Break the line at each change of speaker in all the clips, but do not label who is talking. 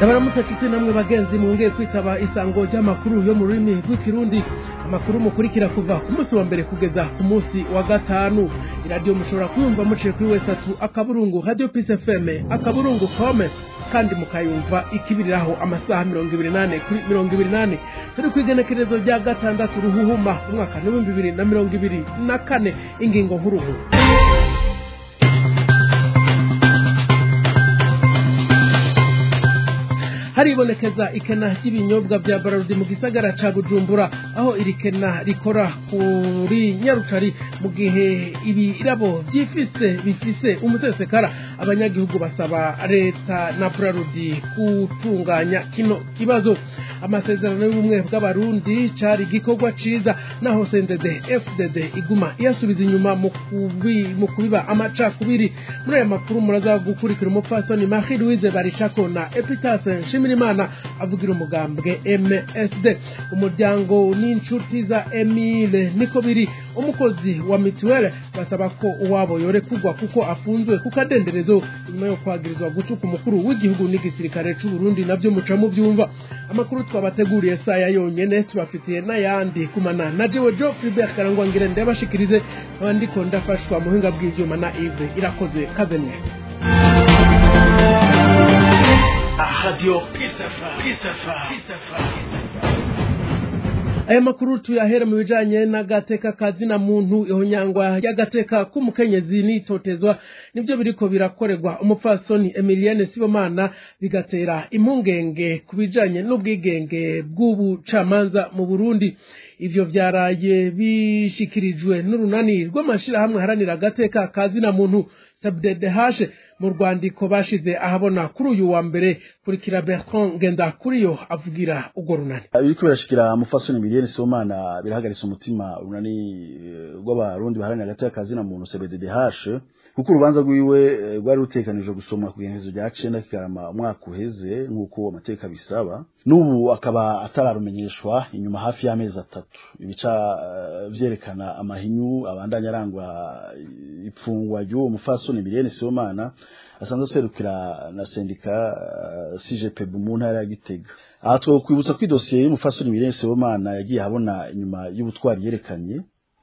ndabaramutse nshuti namwe bagenzi mwongeye kwitaba isango ry'amakuru yo mu rurimi rw'ikirundi amakuru mukurikira kuva ku munsi wa mbere kugeza ku munsi wa gatanu iradiyo mushobora kuyumva muciye kuri wesatu akaburungu radio pisi fm akaburungu kome kandi mukayumva ikibiriraho amasaha mirongo ibiri nane kuri mirongo ibiri nane turi ku igenekerezo rya gatandatu ruhuhuma umwaka n'ibihumbi bibiri na mirongo ibiri na kane ingingo nk'uruhu haribonekeza ikena ry'ibinyobwa bya bararudi mu gisagara ca bujumbura aho iri kena rikora kuri nyarucari mu gihe ibirabo vyifise bifise umusesekara abanyagihugu basaba leta na bararudi gutunganya kino kibazo amasezerano y'ubumwe bw'abarundi cari igikorwa ciza naho sendede fdd iguma iyasubiza inyuma mu kubi- mu kubiba amacakubiri muri aya makuru muraza gukurikira umupfasoni marie louise baricako na epitase nshimirimana avugira umugambwe msd umuryango n'inshuti za emile niko biri umukozi wa mituwele basaba ko uwabo yorekurwa kuko afunzwe ku kadenderezo nyuma yo kwagirizwa gutuka umukuru w'igihugu n'igisirikare c'u Burundi navyo muca muvyumva amakuru twabateguriye saya yonyene tubafitiye n'ayandi kumana na jewe jo Philbert Karangwa ngire ndabashikirize abandiko ndafashwa mu buhinga bw'ivyuma na Yves irakoze kaze neza
Radio Pisafa. Pisafa. Pisafa.
aya makuru tuyahera mu bijanye n'agateka kazina muntu ihonyangwa ry'agateka k'umukenyezi n'itotezwa nivyo biriko birakorerwa umupfasoni emilienne sibomana bigatera impungenge ku bijanye n'ubwigenge bw'ubucamanza mu burundi ivyo vyaraye bishikirijwe n'urunani rw'amashirahamwe haranira agateka kazina muntu sabdedehashe mu rwandiko bashize ahabona kuri uyu wa mbere kurikira bertrand ngendakuriyo avugira urwo runani
biriko birashikira mufasoni miliyoni sibomana birahagaritse umutima urunani eh, rw'abarundi baharanira hagati y'akazi na muntu cbddh kuko urubanza rwiwe eh, rwari rutekanijwe gusomwa ku igenekerezo rya cenda kigarama umwaka uheze nk'uko amateka bisaba n'ubu akaba atararumenyeshwa inyuma hafi y'amezi atatu ibica eh, vyerekana amahinyu abandanya arangwa ipfungwa ry'uwo mufasoni miliyoni sibomana asanzwe aserukira na sendika uh, CGPB mu ntara ya Gitega aha twokwibutsa ko idosiye y'umufasoni Mirene Sebomana yagiye habona inyuma y'ubutwari yerekanye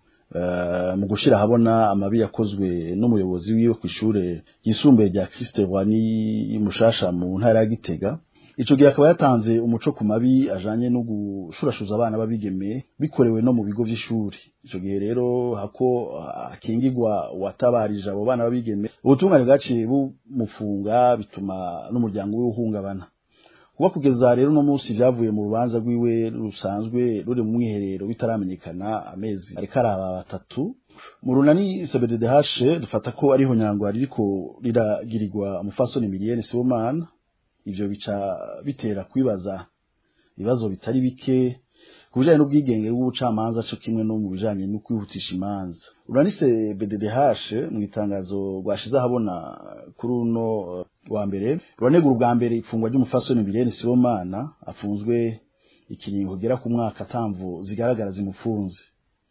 uh, mu gushira habona amabi yakozwe n'umuyobozi wiwe ku ishure yisumbuye rya Christe Rwani mushasha mu ntara ya Gitega ico gihe akaba yatanze umuco ku mabi ajanye no gushurashuza abana babigeme bikorewe no mu bigo vy'ishuri ico gihe rero hako akingirwa watabarije abo bana babigeme ubutungane bwaciye bumufunga bituma n'umuryango we uhungabana kuba kugeza rero no munsi vyavuye mu rubanza rwiwe rusanzwe ruri mu mwiherero bitaramenyekana amezi ariko araba batatu mu runani CBDDH dufata ko ariho nyangwa ririko riragirirwa umufasoni miliyoni Sibomana ivyo bica bitera kwibaza ibibazo bitari bike ku bijanye n'ubwigenge bw'ubucamanza co kimwe no mu bijanye no kwihutisha imanza uranise BDDH mu itangazo rwashize ahabona kuri uno uh, wa mbere ruranegura ubwa mbere ifungwa ry'umufasoni Milene Sibomana afunzwe ikiringo kugera ku mwaka atamvu zigaragara zimufunze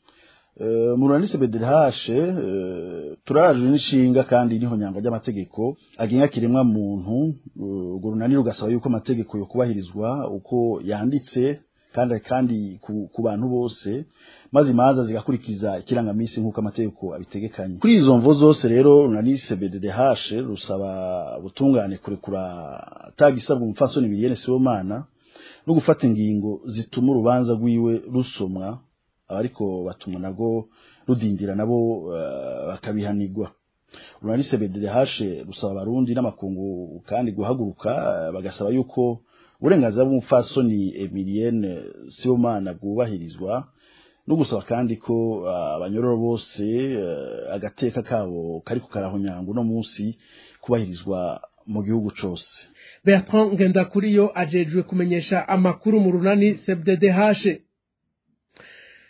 Uh, mu runanise BDDH uh, turarajwe n'ishinga kandi niho nyanga ry'amategeko agenga kiremwa muntu urwo runani rugasaba yuko amategeko yo kubahirizwa uko yanditse kandi kandi ku, ku bantu bose maze imanza zigakurikiza ikirangamisi nk'uko amategeko abitegekanye kuri izo mvo zose rero runanise BDDH rusaba butungane kurekura atagisabwa umupfasoni Miliyene Sibomana no gufata ingingo zituma urubanza rwiwe rusomwa abariko batuma nago rudindira nabo uh, bakabihanirwa urunanise BDDH rusaba abarundi n'amakungu kandi guhaguruka uh, bagasaba yuko uburenganzira bw'umupfasoni Emilienne Sibomana bwubahirizwa no gusaba kandi ko abanyororo uh, bose uh, agateka kabo kariko karahonyango no munsi kubahirizwa mu gihugu cose
bertrand ngendakuriyo ajejwe kumenyesha amakuru mu runani cbddh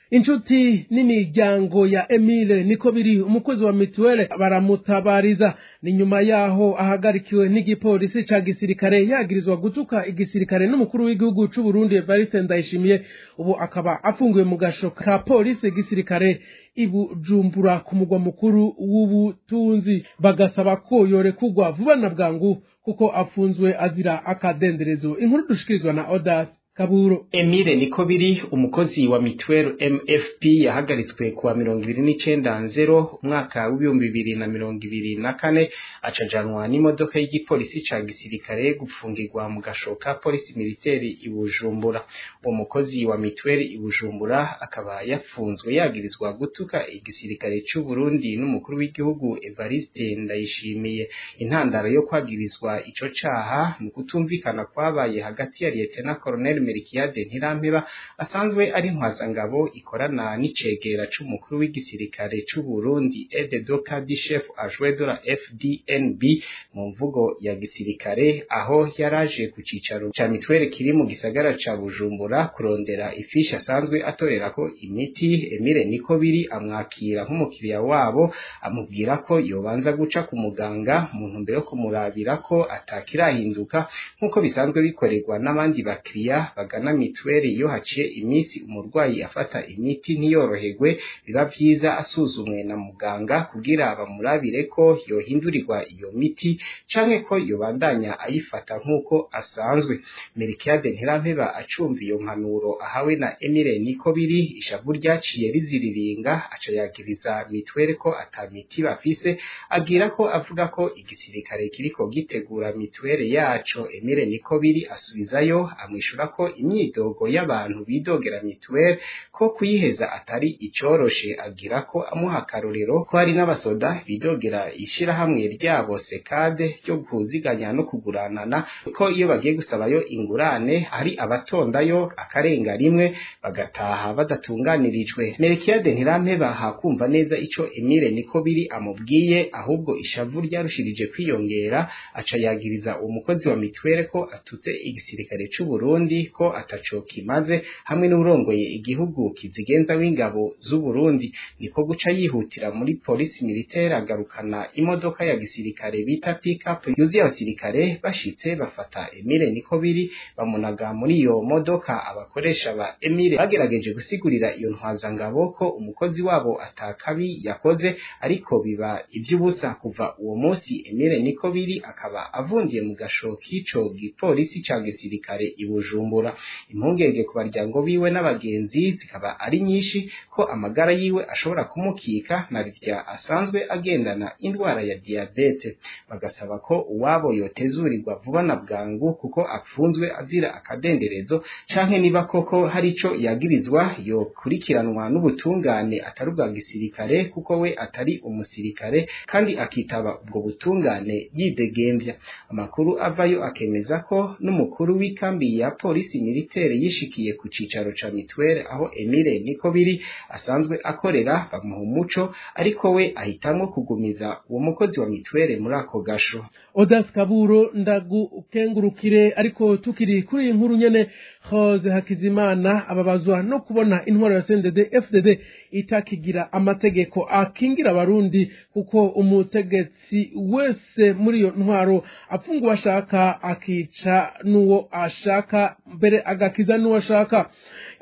inshuti n'imiryango ya emile niko biri umukozi wa mituwele baramutabariza ni nyuma yaho ahagarikiwe n'igipolisi ca gisirikare yagirizwa gutuka igisirikare n'umukuru w'igihugu c'u Burundi Evariste Ndayishimiye ubu akaba afungiwe mu gasho ka polisi gisirikare ibujumbura ku mugwa mukuru w'ubutunzi bagasaba ko yorekugwa vuba na bwangu kuko afunzwe azira akadenderezo inkuru dushikirizwa na Odas Kaburo
Emile Nikobiri umukozi wa mituwelo MFP yahagaritswe kuwa mirongo ibiri n'icenda nzero umwaka w'ibihumbi bibiri na mirongo ibiri na kane acajanwa n'imodoka y'igipolisi ca gisirikare gupfungirwa mu gasho ka polisi militeri i Bujumbura uwo mukozi wa mituweli i Bujumbura akaba yafunzwe yagirizwa gutuka igisirikare c'u Burundi n'umukuru w'igihugu Evariste Ndayishimiye intandaro yo kwagirizwa ico caha mu kutumvikana kwabaye hagati ya Lieutenant Colonel Merikiade Ntirampeba asanzwe ari ntwazangabo ikorana n'icegera c'umukuru w'igisirikare c'u Burundi aide de camp du chef adjoint de la FDNB mu mvugo ya gisirikare aho yaraje ku cicaro ca mitwere kiri mu gisagara ca Bujumbura kurondera ifishi asanzwe atorerako imiti Emile Nikobiri amwakira nk'umukiriya wabo amubwira ko yobanza guca ku muganga mu ntumbero yo kumurabira ko atakirahinduka nk'uko bisanzwe bikorerwa n'abandi bakiriya bagana mitweri iyo haciye iminsi umurwayi afata imiti ntiyoroherwe biba vyiza asuzumwe na muganga kugira bamurabire ko yohindurirwa iyo miti canke ko yobandanya ayifata nk'uko asanzwe Merikiade Ntirampeba acumva iyo mpanuro ahawe na Emile Nikobiri ishavu ryaciye riziriringa aca yagiriza mitwere ko ata miti bafise agira ko avuga ko igisirikare kiriko gitegura mitwere yaco Emile Nikobiri asubizayo amwishura ko imyidogo y'abantu bidogera mituweli ko kuyiheza atari icoroshe agira ko amuha akarorero ko hari n'abasoda bidogera ishirahamwe ryabo sekade ryo kuziganya no kuguranana ko iyo bagiye gusabayo ingurane hari abatondayo akarenga rimwe bagataha badatunganirijwe Merikiade Ntirampeba hakumva neza ico Emile niko biri amubwiye ahubwo ishavu ryarushirije kwiyongera aca yagiriza uwo mukozi wa mituweli ko atutse igisirikare c'u Burundi ko ataco kimaze hamwe n'urongoye igihugu kizigenza w'ingabo z'u Burundi niko guca yihutira muri polisi militaire agarukana imodoka ya gisirikare bita pickup yuzuye abasirikare bashitse bafata Emile niko biri bamunaga muri iyo modoka abakoresha ba Emile bagerageje gusigurira iyo ntwazangabo ko umukozi wabo atakabi yakoze ariko biba ivy'ubusa kuva uwo munsi Emile niko biri akaba avundiye mu gasho k'ico gipolisi ca gisirikare i Bujumbura impungenge ku baryango biwe n'abagenzi zikaba ari nyinshi ko amagara yiwe ashobora kumukika na rya asanzwe agendana indwara ya diabete bagasaba ko uwabo yotezurirwa vuba na bwangu kuko apfunzwe azira akadenderezo canke niba koko hari ico yagirizwa yokurikiranwa n'ubutungane atari ubwa gisirikare kuko we atari umusirikare kandi akitaba ubwo butungane yidegembya amakuru avayo akemeza ko n'umukuru w'ikambi ya polisi militaire yishikiye ku cicaro ca mituwele aho Emile niko biri asanzwe akorera bamuha umuco ariko we ahitamwo kugumiza uwo mukozi wa mituwele muri ako gasho
Odas Kaburo ndagukengurukire ariko tukiri kuri iyi nkuru nyene Jose Hakizimana ababazwa no kubona intwaro ya CNDD FDD itakigira amategeko akingira abarundi kuko umutegetsi wese muri iyo ntwaro apfunga uwo ashaka akica n'uwo ashaka mbere agakiza n'uwo ashaka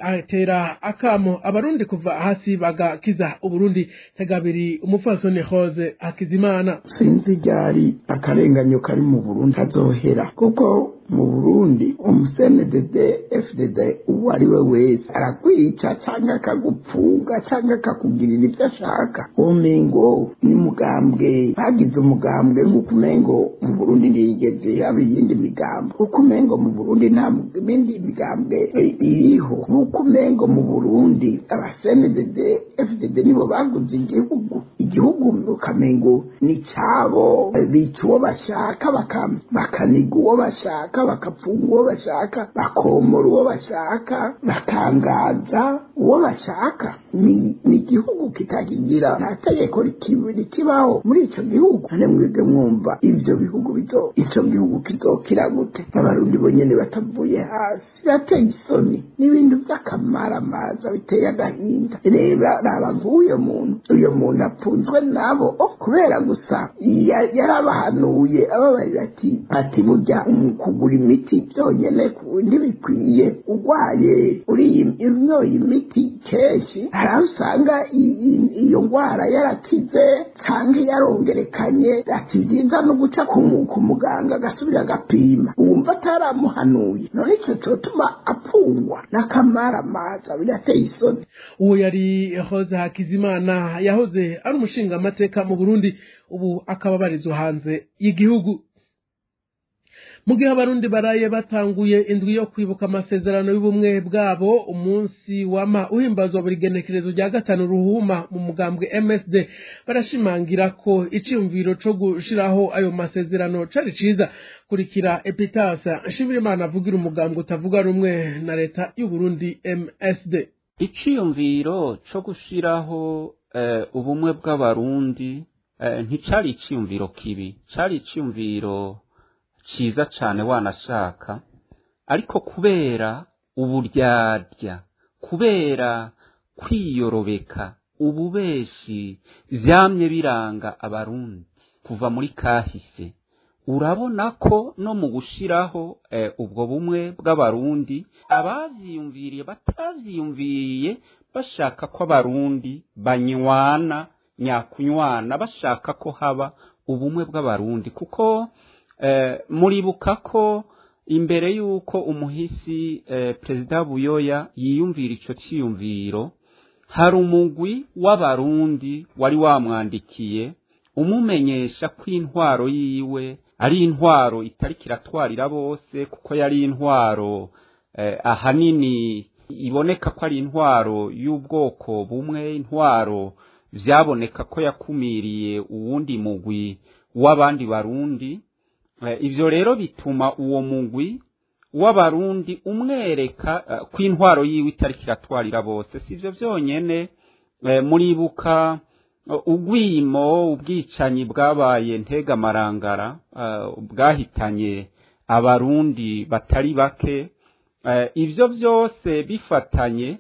atera akamo abarundi kuva hasi bagakiza uburundi tegabiri umupfasoni Jose Hakizimana
sinzi ryari akarenganyo kari mu Burundi kazohera kuko mu Burundi umusenedede FDD uwo ari we wese arakwica cyangwa akagupfunga cyangwa akakugirira ibyo ashaka umengo ni mugambwe bagize umugambwe nk'uko umengo mu Burundi ntiyigeze haba iyindi migambo kuko umengo mu Burundi nta mindi migambwe iriho nk'uko umengo mu Burundi abasenedede FDD nibo baguze igihugu igihugu ukamengo ni cyabo bica uwo bashaka bakaniga uwo bashaka bakapfunga uwo bashaka bakomora uwo bashaka bakangaza uwo bashaka ni igihugu kitakigira nta tegeko rikibaho muri icyo gihugu none mwebwe mwumva ibyo bihugu bizo icyo gihugu kizokira gute abarundi bonyine batavuye hasi birateye isoni n'ibintu by'akamaramaza biteye agahinda reba raba nk'uyo muntu uyo muntu apfunzwe nabo kubera gusa yarabahanuye ababarira ati ati burya kugura imiti byonyine ntibikwiye urwaye unyoye imiti kenshi hari aho usanga iyo ndwara yarakize cyangwa yarongerekanye ati byiza no guca ku muganga agasubira agapima wumva ataramuhanuye none icyo cyotuma apfungwa n'akamaramaza birateye isoni
uwo yari hoze hakizimana yahoze ari umushinga amateka mu burundi ubu akaba abarizwa hanze y'igihugu mu gihe abarundi baraye batanguye indwi yo kwibuka amasezerano y'ubumwe bwabo umunsi wama uhimbazwa buri genekerezo rya gatanu ruhuma mu mugambwe msd barashimangira ko icyumviro cyo gushiraho ayo masezerano cari ciza kurikira epitasa nshimirimana avugira umugambwe utavuga rumwe na leta y'uburundi msd
iciyumviro cyo gushiraho ubumwe bw'abarundi nticari iciyumviro kibi cari iciyumviro ciza cane wanashaka ariko kubera uburyarya kubera kwiyorobeka ububeshi vyamye biranga abarundi kuva muri kahise urabona ko no mu gushiraho eh, ubwo bumwe bw'abarundi abavyiyumviriye batavyiyumviriye bashaka ko abarundi banywana nyakunywana bashaka ko haba ubumwe bw'abarundi kuko eh, muribuka ko imbere y'uko umuhisi eh, perezida buyoya yiyumvira ico ciyumviro hari umugwi w'abarundi wari wamwandikiye umumenyesha ko intwaro yiwe ari intwaro itariko iratwarira bose kuko yari intwaro eh, ahanini iboneka ko ari intwaro y'ubwoko bumwe intwaro vyaboneka ko yakumiriye uwundi mugwi w'abandi barundi eh, ivyo rero bituma uwo mugwi w'abarundi umwereka uh, ko intwaro yiwe itariko iratwarira bose sivyo vyonyene eh, muribuka uh, ugwimo ubwicanyi bwabaye ntegamarangara uh, bwahitanye abarundi batari bake uh, ivyo vyose bifatanye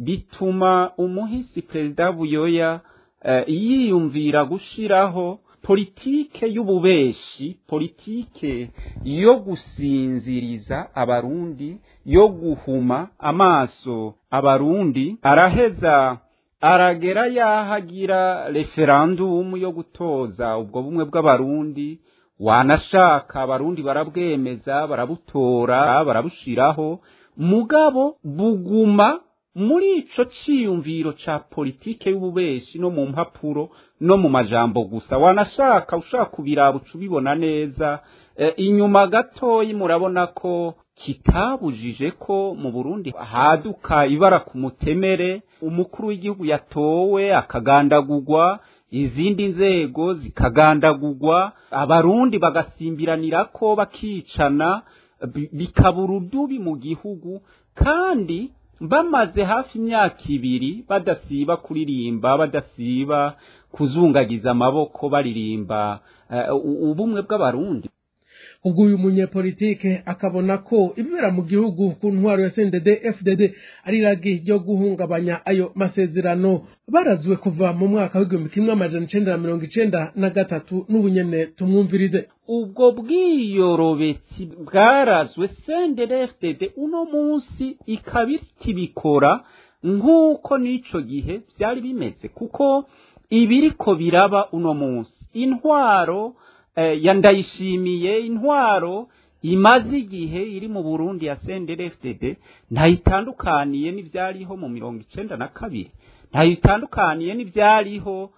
bituma umuhisi perezida buyoya uh, yiyumvira gushiraho politike y'ububeshi politike yo gusinziriza abarundi yo guhuma amaso abarundi araheza aragera yahagira referandumu yo gutoza ubwo bumwe bw'abarundi wanashaka abarundi barabwemeza barabutora barabushiraho mugabo buguma muri ico ciyumviro ca politike y'ububeshi no mu mpapuro no mu majambo gusa wanashaka ushaka kubiraba uca ubibona neza e, inyuma gatoyi murabona ko kitabujije ko mu Burundi haduka ibara ku mutemere umukuru w'igihugu yatowe akagandagurwa izindi nzego zikagandagurwa abarundi bagasimbiranira ko bakicana bikaba urudubi mu gihugu kandi bamaze hafi imyaka ibiri badasiba kuririmba badasiba kuzungagiza amaboko baririmba uh, ubumwe bw'abarundi
ubwo uyu munyepolitike akabona ko ibibera mu gihugu ku ntwaro ya CNDD FDD ari ragi ryo guhungabanya ayo masezerano barazwe kuva mu mwaka w'igihumbi kimwe amajana icenda na mirongo icenda na gatatu n'ubunyene tumwumvirize
ubwo bwiyorobetsi bwarazwe CNDD FDD uno munsi ikaba ikibikora nk'uko n'ico gihe vyari bimeze kuko ibiriko biraba uno munsi intwaro ya ndayishimiye intwaro imaze igihe iri mu Burundi ya CNDD-FDD ntayitandukaniye n'ivyariho mu mirongo icenda na kabiri ntayitandukaniye n'ivyariho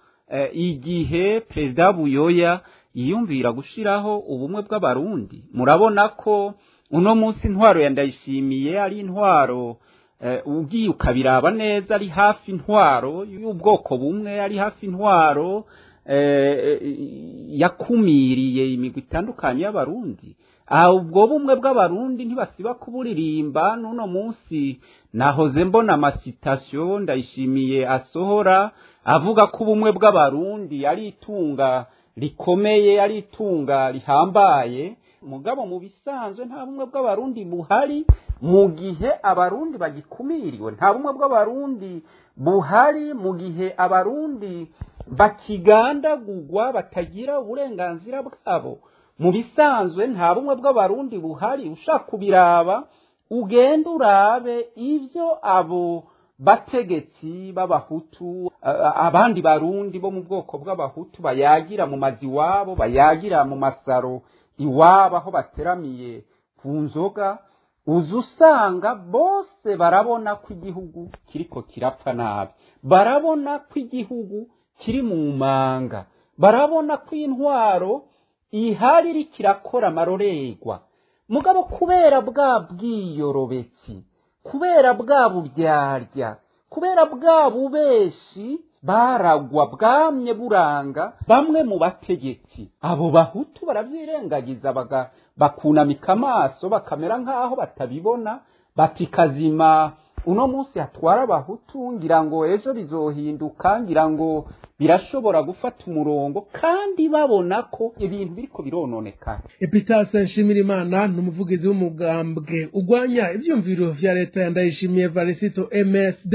igihe perezida Buyoya yiyumvira gushiraho ubumwe bw'abarundi murabona ko uno munsi intwaro ya ndayishimiye ari intwaro eh, ugiye ukabiraba neza ari hafi intwaro y'ubwoko bumwe ari hafi intwaro eh, yakumiriye imigwi itandukanye y'abarundi aha ubwo bumwe bw'abarundi ntibasiba kuburirimba n'uno munsi nahoze mbona amasitasiyo ndayishimiye asohora avuga ko ubumwe bw'abarundi ari itunga rikomeye ari itunga rihambaye mugabo mu bisanzwe nta bumwe bw'abarundi buhari mu gihe abarundi bagikumiriwe nta bumwe bw'abarundi buhari mu gihe abarundi bakigandagurwa batagira uburenganzira bwabo mu bisanzwe nta bumwe bw'abarundi buhari ushaka kubiraba ugenda urabe ibyo abo bategetsi b'abahutu abandi barundi bo mu bwoko bw'abahutu bayagira mu mazi iwabo bayagira mu masaro iwabo aho bateramiye ku nzoga uza usanga bose barabona ko igihugu kiriko kirapfa nabi barabona ko igihugu kiri mu manga barabona ko intwaro ihari iri kirakora amarorerwa mugabo kubera bwa bwiyorobetsi kubera bwa buryarya kubera bwa bubeshi baragwa bwamye buranga bamwe mu bategetsi abo bahutu baravyirengagiza baga bakunamika amaso bakamera nk'aho batabibona bati kazima uno munsi hatwara abahutu ngira ngo ejo bizohinduka ngira ngo birashobora gufata umurongo kandi babona ko ibintu biriko birononekana
epitase nshimirimana ni umuvugizi w'umugambwe ugwanya ivyumviro vya leta ya ndayishimiye varisito msd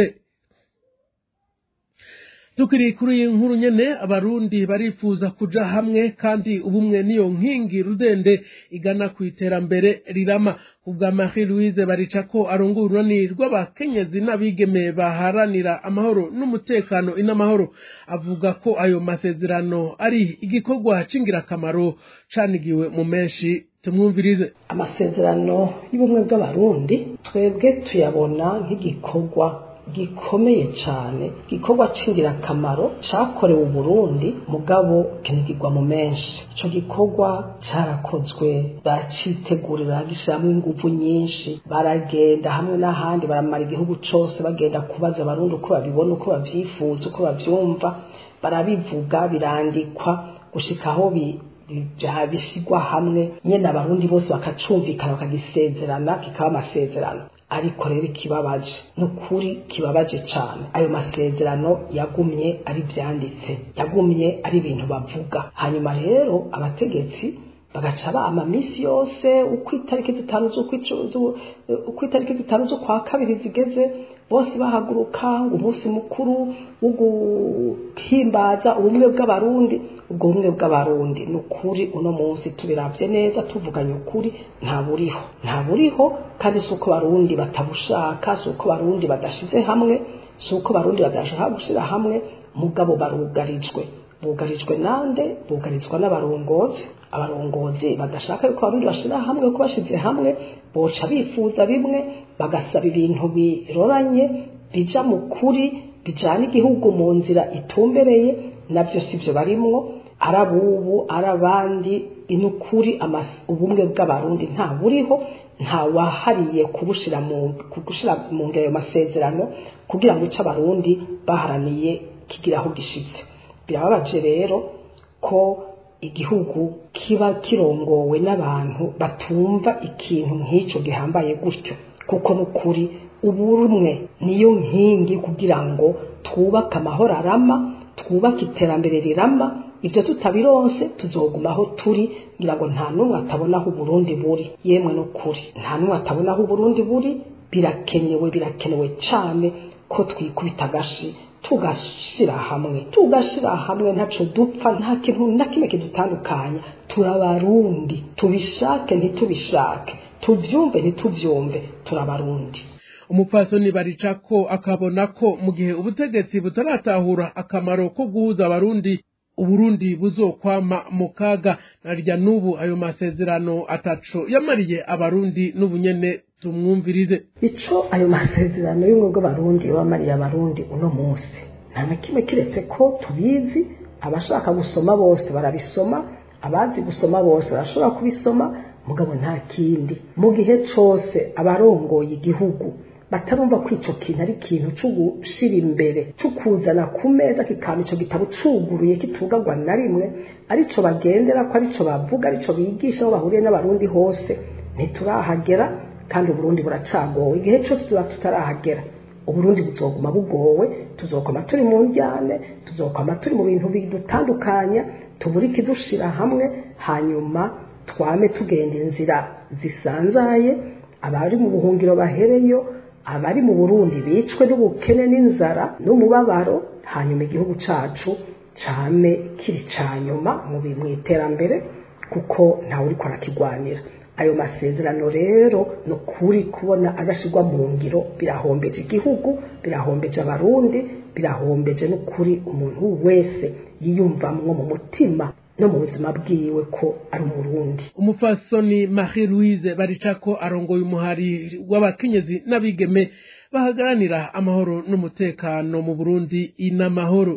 tukiri kuri iyi nkuru nyene abarundi barifuza kuja hamwe kandi ubumwe niyo nkingi rudende igana ku iterambere rirama kubwa marie louise barica ko aronga urunani rw'abakenyezi n'abigeme baharanira amahoro n'umutekano inamahoro avuga ko ayo masezerano ari igikorwa c'ingirakamaro canigiwe mu menshi tumwumvirize
amasezerano y'ubumwe bw'abarundi twebwe tuyabona nk'igikorwa gikomeye cyane gikorwa cy'ingirakamaro cyakorewe uburundi mugabo kinigirwa mu menshi icyo gikorwa cyarakozwe bacitegurira gishyiramo ingufu nyinshi baragenda hamwe n'ahandi baramara igihugu cyose bagenda kubaza abarundi uko babibona uko babyifuza uko babyumva barabivuga birandikwa gushika aho bishyirwa hamwe nyine abarundi bose bakacumvikana bakagisezerana kikaba amasezerano ariko rero ikibabaje ni ukuri kibabaje cyane ayo masezerano yagumye ari byanditse yagumye ari ibintu bavuga hanyuma rero abategetsi bagaca bama minsi yose uko itariki zitanu uko itariki zitanu z'ukwa kabiri zigeze bose bahaguruka ngo umunsi mukuru wo guhimbaza ubumwe bw'abarundi ubwo bumwe bw'abarundi ni ukuri uno munsi tubirabye neza tuvuganye ukuri nta buriho nta buriho kandi si uko barundi batabushaka si uko barundi badashize hamwe si uko barundi badashaka gushyira hamwe mugabo barugarijwe bugarijwe nande bugarizwa n'abarongozi abarongozi badashaka yuko abarundi bashira hamwe ko bashize hamwe boca bifuza bimwe bagasaba ibintu biroranye bija mu kuri bijana igihugu mu nzira itumbereye nabyo sivyo barimwo arabubu arabandi inukuri ubumwe bw'abarundi nta buriho nta wahariye kubushira mu kugushira mu ngero masezerano kugira ngo ico abarundi baharaniye kigiraho gishitse birababaje rero ko igihugu kiba kirongowe n'abantu batumva ikintu nk'icyo gihambaye gutyo kuko n'ukuri ubumwe niyo nkingi kugira ngo twubake amahoro arama twubake iterambere rirama ibyo tutabironse tuzogumaho turi ngira ngo nta n'umwe atabona aho uburundi buri yemwe n'ukuri nta n'umwe atabona aho uburundi buri birakenewe birakenewe cyane ko twikubita agashi tugashyira hamwe tugashyira hamwe ntaco dupfa nta kintu na kimwe kidutandukanya turabarundi tubishake ntitubishake tubyumve ntitubyumve turabarundi
umupfasoni barica ko akabona ko mu gihe ubutegetsi butaratahura akamaro ko guhuza abarundi uburundi buzokwama mu kaga narya n'ubu ayo masezerano ataco yamariye abarundi n'ubunyene tumwumvirize
ico ayo masezerano y'ubumwe bw'abarundi yabamariye abarundi uno munsi nta na kimwe kiretse ko tubizi abashaka gusoma bose barabisoma abazi gusoma bose barashobora kubisoma mugabo nta kindi mu gihe cose abarongoye igihugu batarumva ko ico kintu ari ikintu co gushira imbere co kuzana ku meza kikaba ico gitabo cuguruye kitugagwa na rimwe arico bagendera ko arico bavuga arico bigisha aho bahuriye n'abarundi hose ntiturahagera kandi uburundi buracagowe igihe cyose tuba tutarahagera uburundi buzoguma bugowe tuzokoma turi mu njyane tuzokoma turi mu bintu bidutandukanya tubura ikidushira hamwe hanyuma twame tugenda inzira zisanzaye abari mu buhungiro bahereyo abari mu burundi bicwe n'ubukene n'inzara n'umubabaro hanyuma igihugu cacu came kiri ca nyuma mu bi- mu iterambere kuko ntawe uriko arakigwanira ayo masezerano rero ni ukuri kubona adashyirwa mu ngiro birahombeje igihugu birahombeje abarundi birahombeje n'ukuri umuntu wese yiyumvamwo mu mutima no mu buzima bwiwe ko ari umurundi
umupfasoni marie louise baricako arongoye umuhari w'abakenyezi n'abigeme bahagaranira amahoro n'umutekano mu burundi inamahoro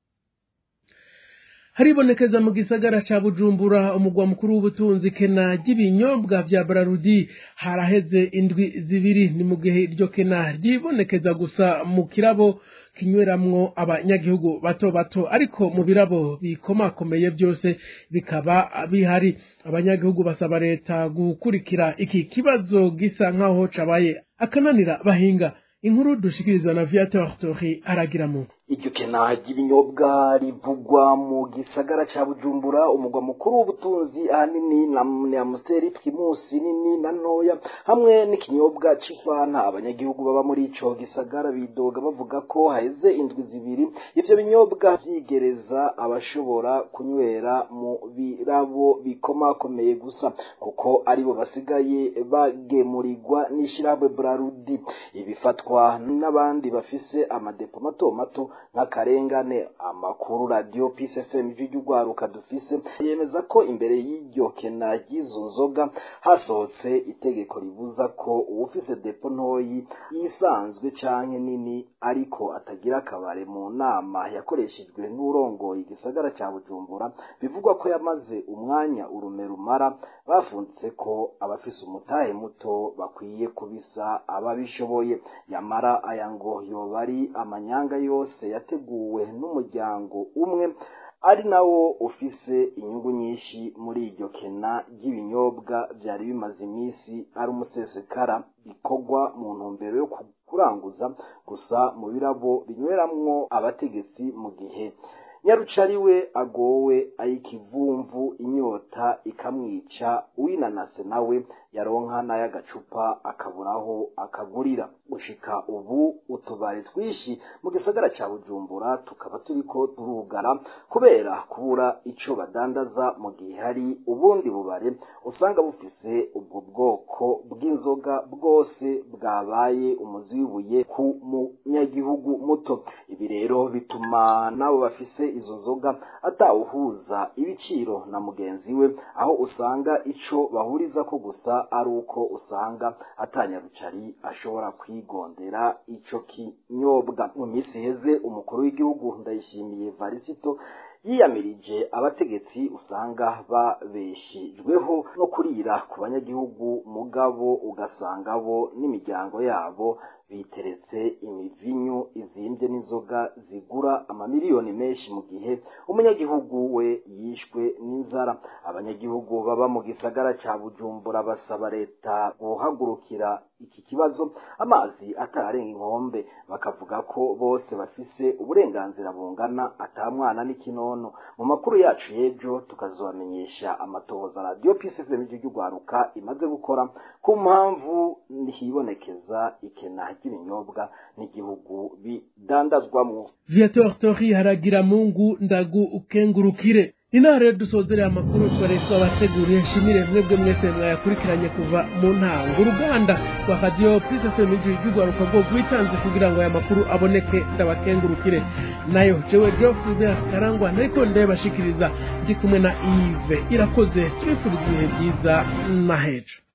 haribonekeza mu gisagara ca bujumbura umugwa mukuru w'ubutunzi kena ry'ibinyobwa vya brarudi haraheze indwi zibiri ni mu gihe iryo kena ryibonekeza gusa mu kirabo kinyweramwo abanyagihugu bato bato ariko mu birabo bikomakomeye byose bikaba bihari abanyagihugu basaba leta gukurikira iki kibazo gisa nk'aho cabaye akananira bahinga inkuru dushikirizwa na viateur tori aragira muntu
iryo kena ry'ibinyobwa rivugwa mu gisagara ca bujumbura umugwa mukuru w'ubutunzi ahanini na ni amusiteri primusi nini na ntoya hamwe n'ikinyobwa c'ifanta abanyagihugu baba muri ico gisagara bidoga bavuga ko haheze indwi zibiri ivyo binyobwa vyigereza abashobora kunywera mu birabo bikomakomeye gusa kuko aribo basigaye bagemurirwa n'ishirahamwe brarudi ibifatwa n'abandi bafise amadepo mato mato nk'akarengane amakuru radiyo pisi fm ry'urwaruka dufise yemeza ko imbere y'iryo kena ry'izo nzoga hasohotse itegeko ribuza ko uwufise depo ntoyi yisanzwe canke nini ariko atagira akabare mu nama yakoreshejwe n'urongoye igisagara ca bujumbura bivugwa ko yamaze umwanya urume rumara bafunze ko abafise umutahe muto bakwiye kubisa ababishoboye yamara aya ngo yoba ari amanyanga yose yateguwe n'umuryango umwe ari nawo ufise inyungu nyinshi muri iryo kena ry'ibinyobwa byari bimaze iminsi ari umusesekara bikorwa mu ntumbero yo kuranguza gusa mu birabo binyweramwo abategetsi mu gihe nyarucari we agowe ayikivumvu inyota ikamwica uwinanase nawe yaronka n'ay'agacupa akaburaho akagurira gushika ubu utubari twishi mu gisagara ca bujumbura tukaba turiko turugara kubera kubura ico badandaza mu gihe hari ubundi bubare usanga bufise ubwo bwoko bw'inzoga bwose bwabaye umuzi w'ibuye ku munyagihugu muto ibi rero bituma nabo bafise izo nzoga atawuhuza ibiciro na mugenzi we aho usanga ico bahuriza ko gusa ari uko usanga atanyarucari ashobora kwigondera ico kinyobwa mu minsi iheze umukuru w'igihugu ndayishimiye varisito yiyamirije abategetsi usanga babeshejweho no kurira ku banyagihugu mugabo ugasanga bo n'imiryango yabo biteretse imivinyu izimbye n'inzoga zigura amamiliyoni menshi mu gihe umunyagihugu we yishwe n'inzara abanyagihugu baba mu gisagara ca bujumbura basaba leta guhagurukira iki kibazo amazi atararenga inkombe bakavuga ko bose bafise uburenganzira bungana atamwana n'ikinono mu makuru yacu y'ejo tukazobamenyesha amatohoza radiyo pcfm ry'urwaruka imaze gukora ku mpamvu hibonekeza ikena ry'ibinyobwa n'igihugu bidandazwamwo
viateur tori haragira mungu ndagu ukengurukire inaha rero dusozereye amakuru twari twabateguriye nshimire mwebwe mwese mwayakurikiranye kuva mu ntango uruganda rwa radiyo psfm ry'urwaruka rwo rwitanze kugira ngo aya makuru aboneke ndabakengurukire nayo jewe geoffrey karangwa nariko ndabashikiriza ndi kumwe na ive irakoze tubifuriza ibihe byiza na hejo